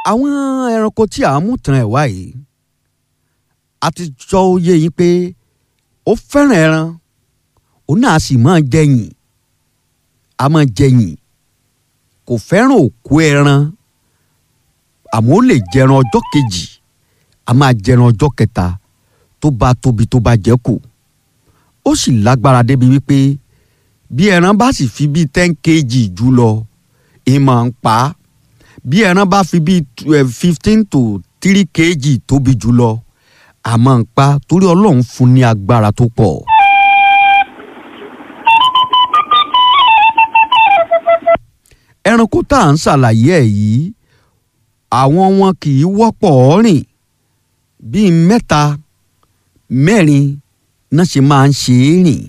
àwọn ẹranko tí à ń mú tàn ẹ̀ wá yìí a ti jọ yé yín pé ó fẹ́ràn ẹran òun náà sì máa jẹyìn a máa jẹyìn kò fẹ́ràn òkú ẹran àmọ́ ó lè jẹran ọjọ́ kejì a máa jẹran ọjọ́ kẹta tó bá tóbi tó bá jẹ́ kù ó sì lágbára débi wípé bí ẹran bá sì fi bíi ten kg jù lọ ìmọ̀ ń pa á bí ẹran bá fi bíi fifteen to three kg tóbi jù lọ àmọ́ ń pa torí ọlọ́run fún ní agbára tó pọ̀. ẹranko tá à ń ṣàlàyé ẹ̀ yìí àwọn wọn kì í wọ́pọ̀ rìn bíi mẹ́ta mẹ́rin náà ṣe máa ń ṣe é rìn.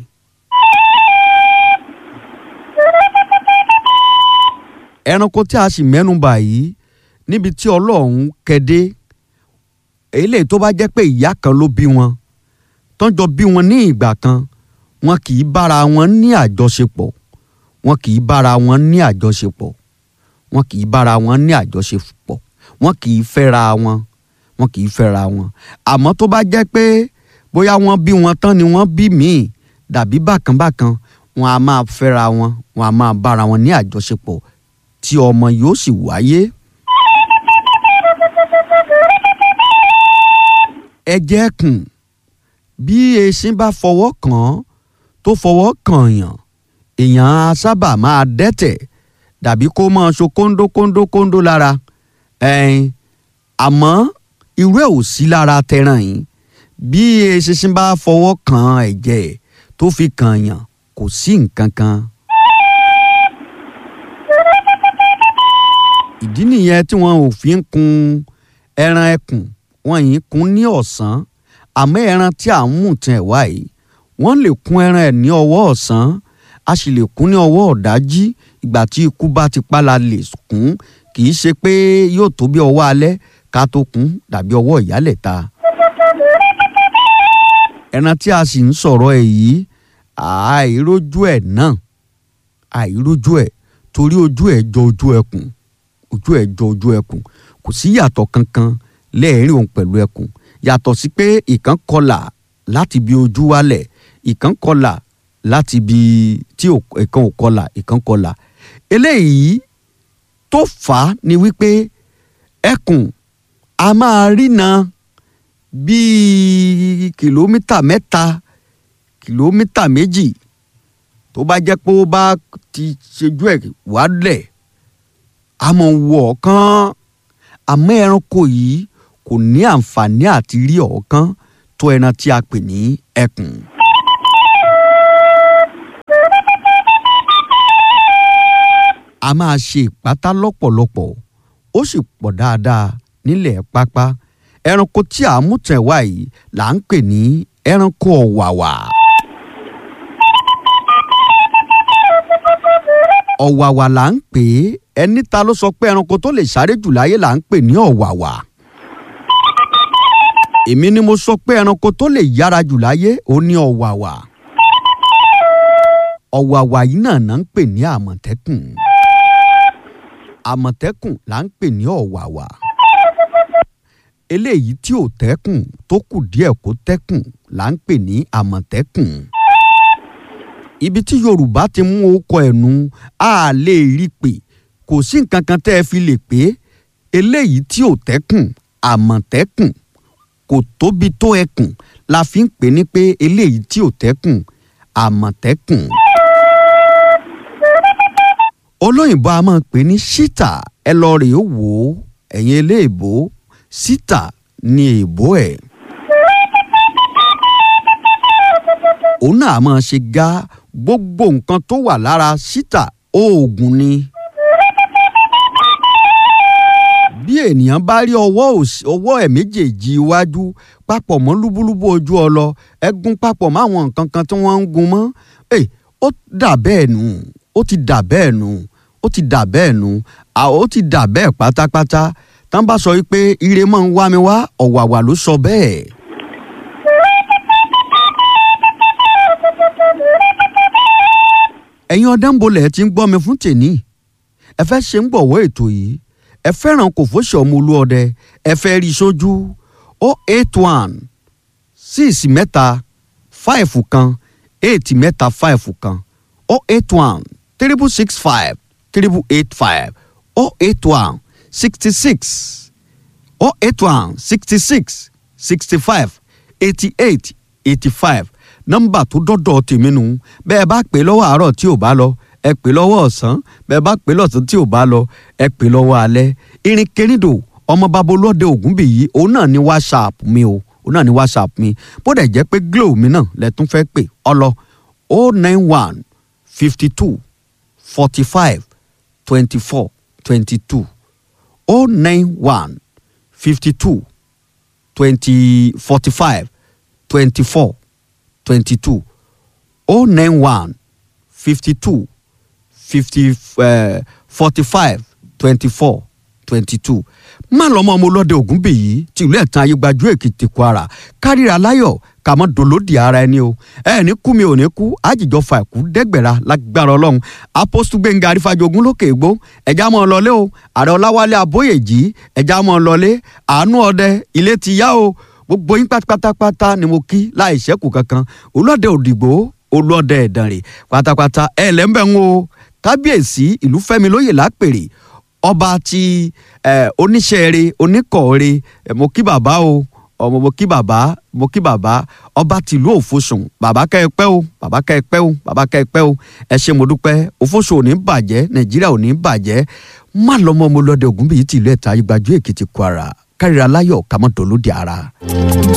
ẹranko tí a sì mẹ́nu bà yìí níbi tí ọlọ́run kẹ́dé eléyìí tó bá jẹ́ pé ìyá kan ló bí wọn tọ́jọ́ bí wọn ní ìgbà kan wọn kì í bára wọn ní àjọṣepọ̀ wọn kì í bára wọn ní àjọṣepọ̀ wọn kì í bára wọn ní àjọṣepọ̀ wọn kì í fẹ́ra wọn wọn kì í fẹ́ra wọn àmọ́ tó bá jẹ́ pé bóyá wọ́n bí wọn tán ni wọ́n bí míì dàbí bákanbákan wọn a máa fẹ́ra wọn wọn a máa bára wọn ní àjọṣepọ̀ tí ọmọ yóò sì wáyé. ẹ̀jẹ̀ kùn bí eṣin bá fọwọ́ kàn án tó fọwọ́ kàn yàn èèyàn á sábà máa dẹ́tẹ̀ dàbí kó máa so kóńdó kóńdó kóńdó lára ẹ̀ẹ́n àmọ́ irú ẹ̀ ò sí lára tẹran yìí bí eṣinṣin bá fọwọ́ kan ẹ̀jẹ̀ tó fi kàn yàn kò sí nǹkan kan. ìdí nìyẹn tí wọn ò fi ń kun ẹran ẹkùn wọn yìí kun ní ọ̀sán àmọ́ ẹran tí à ń mú tẹ̀ wá yìí wọ́n lè kun ẹran ẹ̀ ní ọwọ́ ọ̀sán a sì lè kún ní ọwọ́ ọ̀dájí ìgbà tí ikú bá ti pa la lè kún kì í ṣe pé yóò tó bí ọwọ́ alẹ́ ká tó kún dàbí ọwọ́ ìyálẹ̀ta. ẹran tí a sì ń sọ̀rọ̀ ẹ̀ yìí àìrójú ẹ̀ náà àìrójú ẹ̀ torí ojú ẹ̀ jọ ojú ẹkùn ojú ẹ̀ jọ ojú ẹkùn kò sí yàtọ̀ kankan lẹ́ẹ̀rín òun pẹ̀lú ẹkùn yàtọ̀ sí pé ìkan kọlà láti bí ojú wálẹ̀ ìkan kọlà láti bí tí ìkan ò kọlà ìkan kọlà eléyìí tó fà á ni wípé ẹkùn a máa rína bíi kìlómítà mẹ́ta kìlómítà méjì tó bá jẹ́ pé ó bá ti ṣojú ẹ̀ wálẹ̀ a mọ̀ wọ ọ̀kan àmọ́ ẹranko yìí kò ní àǹfààní àti rí ọ̀kan tó ẹran tí a pè ní ẹkùn. a máa ṣe ìpátá lọ́pọ̀lọpọ̀ ó sì pọ̀ dáadáa nílẹ̀ pápá ẹranko tí a mú tẹ̀ wá yìí là ń pè ní ẹranko ọ̀wàwà. ọ̀wàwà là ń pè é ẹni ta ló sọ pé ẹranko tó lè sáré jù láyé là ń pè ní ọ̀wàwà. èmi ni mo sọ pé ẹranko tó lè yára jù láyé ó ní ọ̀wàwà. ọ̀wàwà yìí náà náà ń pè ní àmọ̀tẹ́kùn àmọ̀tẹ́kùn là ń pè ní ọ̀wàwà eléyìí tí ò tẹ́kùn tó kù díẹ̀ kó tẹ́kùn là ń pè ní àmọ̀tẹ́kùn ibi tí yorùbá ti mú okọ ẹ̀nu a lè rí pé kò sí nǹkan kan tẹ́ ẹ fi lè pé eléyìí tí ò tẹ́kùn àmọ̀tẹ́kùn kò tóbi tó ẹkùn la fi ń pè ní pé eléyìí tí ò tẹ́kùn àmọ̀tẹ́kùn olóyìnbó a máa pè ní ṣítà ẹ lọ rèé wò ó ẹ̀yin eléèbó ṣítà ni èèbó ẹ̀. òun náà máa ṣe gá gbogbo nǹkan tó wà lára ṣítà oògùn ni. bí ènìyàn bá rí ọwọ́ ọwọ́ ẹ̀ méjèèjì iwájú papọ̀ mọ́ lúbúlúbú ojú ọlọ ẹ̀gún papọ̀ mọ́ àwọn nǹkan kan tí wọ́n ń gun mọ́ ó dà bẹ́ẹ̀ nù ó ti dà bẹ́ẹ̀ nù ó ti dà bẹ́ẹ̀ nù ó ti dà bẹ́ẹ̀ pátápátá tán bá sọ wípé ire máa ń wá mi wá ọ̀wàwà ló sọ bẹ́ẹ̀. ẹ̀yin ọ̀dẹ́nbolẹ̀ ti ń gbọ́ mi fún tèní ẹ fẹ́ ṣe ń gbọ̀wọ́ ètò yìí ẹ fẹ́ràn kò fóṣì ọmọ olúọdẹ ẹ fẹ́ rí sójú o eight one six mẹ́ta five kan eight mẹ́ta five kan o eight one triple six five triple eight five o eight one sixty six o eight one sixty six sixty five eighty eight eighty five nọ́mbà tó dọ́dọ̀ tèmi nù bẹ́ẹ̀ bá pè lọ́wọ́ àárọ̀ tí ò bá lọ ẹ pè lọ́wọ́ ọ̀sán bẹ́ẹ̀ bá pè lọ́sàn tí ò bá lọ ẹ pè lọ́wọ́ alẹ́ irin kerindo ọmọ babolóde ògúnbìyí òun náà ní whatsapp mi o òun náà ní whatsapp mi bó dẹ̀ jẹ́ pé glo mi náà lẹ́tún fẹ́ pè ọlọ o nine one fifty two forty five twenty four twenty two o nine one fifty two twenty forty five twenty four twenty two o nine one fifty two fifty forty five twenty four twenty two má lọ́mọ ọmọ ọlọ́dẹ ògúnbèyí tìlú ẹ̀tàn ayégbájú èkìtì kwara kárìíra láyọ̀ kàmọ́ dolódì ara ẹni o ẹ ní kú mi ò ní kú àjìjọ fa ẹ̀kú dẹ́gbẹ̀ra lágbára ọlọ́run apọ́sítù gbẹ̀ngà àrífàjogún lókè ègbó ẹ̀já mọ́ ọ lọlé o ààrẹ ọláwálé abóyèjì ẹ̀já mọ́ ọ lọlé àánú ọdẹ ilé ti yá o gbogbo yín pátápátá ni mo kí láì ṣẹ́kù kankan olóde òdìgbò olóde ẹ̀dànrè pátápátá ẹ̀ lẹ́ńbẹ̀ ń o kábíyèsí ìlú fẹ́mi lóyè lápèrè ọba ti oníṣẹ́ẹ̀rẹ́ oníkọ̀ọ́rẹ́ mo kí bàbá o ọmọ mo kí bàbá mo kí bàbá ọba tìlú òfosùn bàbá kẹ́ ẹ pẹ́ o bàbá kẹ́ ẹ pẹ́ o bàbá kẹ́ ẹ pẹ́ o ẹ ṣé mo dúpẹ́ òfosùn ò ní bàjẹ́ nàìjíríà ò ní bàjẹ́ má lọ́mọ mo lọ́dẹ ògúnbíyí tìlú ẹ̀ta ìgbàjú èkìtì kwara kárìíra láyọ̀ kámọ́ dolóde ara.